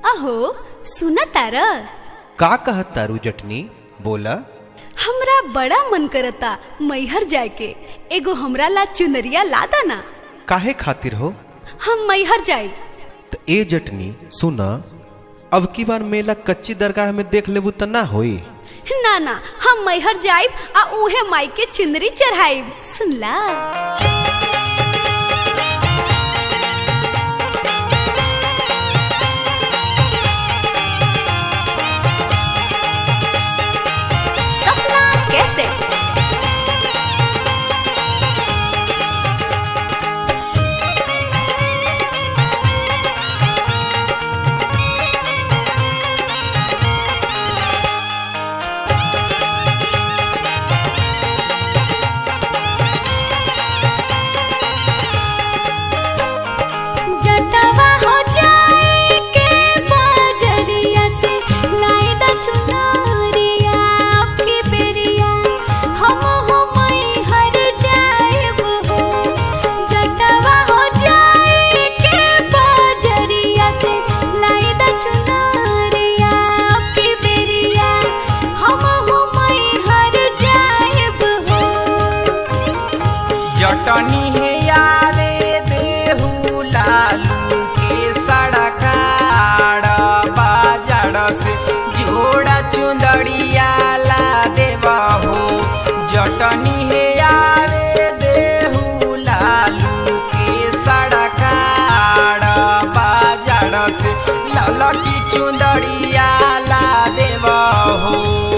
अहो सुना तार का कहत तारू जटनी बोला हमरा बड़ा मन करता मैहर जाए के एगो हमरा ला चुनरिया ला ना काहे खातिर हो हम मैहर जाए त ए जटनी सुना अब की बार मेला कच्ची दरगाह में देख लेबू त ना होई ना ना हम मैहर जाइब आ उहे माई के चुनरी चढ़ाइब सुनला सपना कैसे जटवा हो जाए के बाजरिया से लाई द चुनरिया आपकी बेरिया हम हो मई हर जाएब हो जटवा हो जाए के बाजरिया से लाई द चुनरिया आपकी बेरिया हम हो मई हर जाएब हो जटनी है यारे देहू लालू के सड़काड़ बाजार से जोड़ा चुंदड़िया ला देवा हो जटनी है यारे देहू लालू के सड़काड़ बाजार से ललकी चुंदड़िया ला देवा हो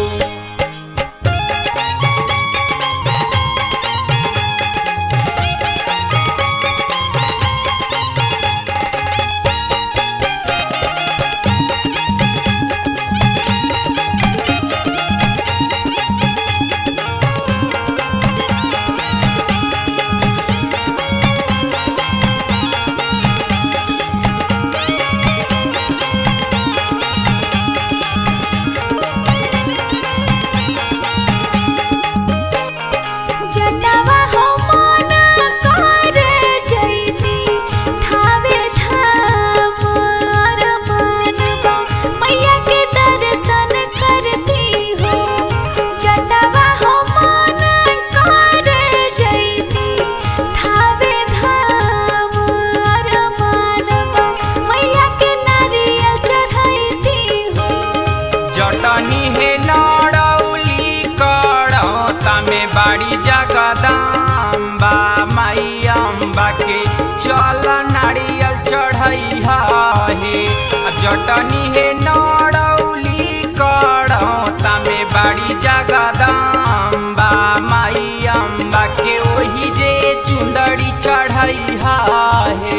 जटवा हो मन करे जैती थावे धामर मनवा मैया के दर्शन करती हो जटवा हो मन करे जैती थावे धामर मनवा मैया के नारियल चढ़ैती हो जटनी हे नड़ौली कड़ौता में बाड़ी जगदाम्बा माई अम्बा के चल नारियल चढ़ैहा हे आ जटनी हे नड़ौली कड़ौता में बाड़ी जगदाम्बा माई अम्बा के ओही जे चुंदड़ी चढ़ैहा हे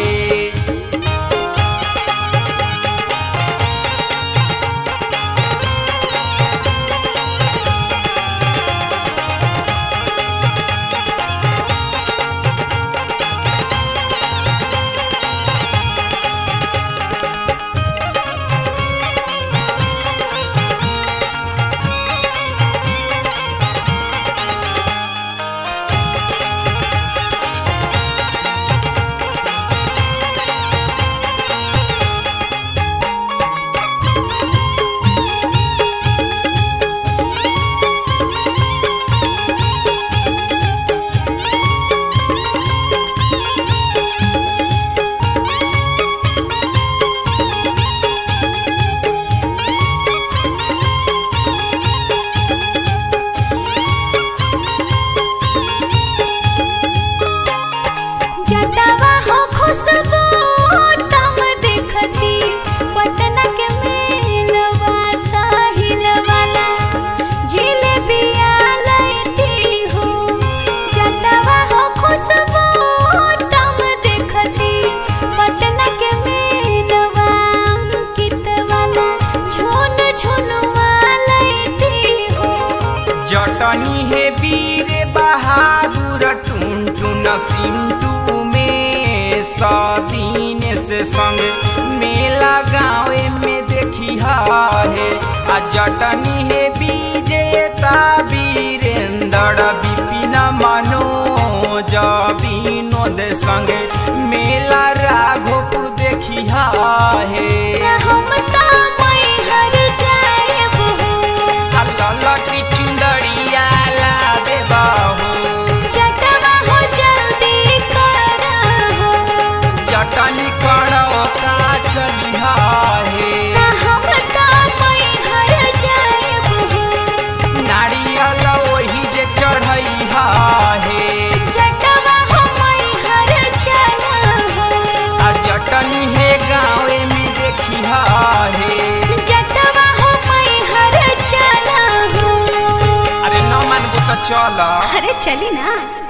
जटवा हो खुशबू तम देखती पटना के मेलवा साहिल वाला जिलेबिया लैती हो जटवा हो खुशबू तम देखती पटना के मेलवा अंकित वाला झुन झुनवा लैती हो जटनी हे वीर बहादुर टुन टुन सिंटू में सदीन से संग मेला गाँव में देखी है आ जटनी हे विजेता वीरेंद्र विपिन मनोज विनोद संग मेला राघोपुर देखी है हम ता चली ना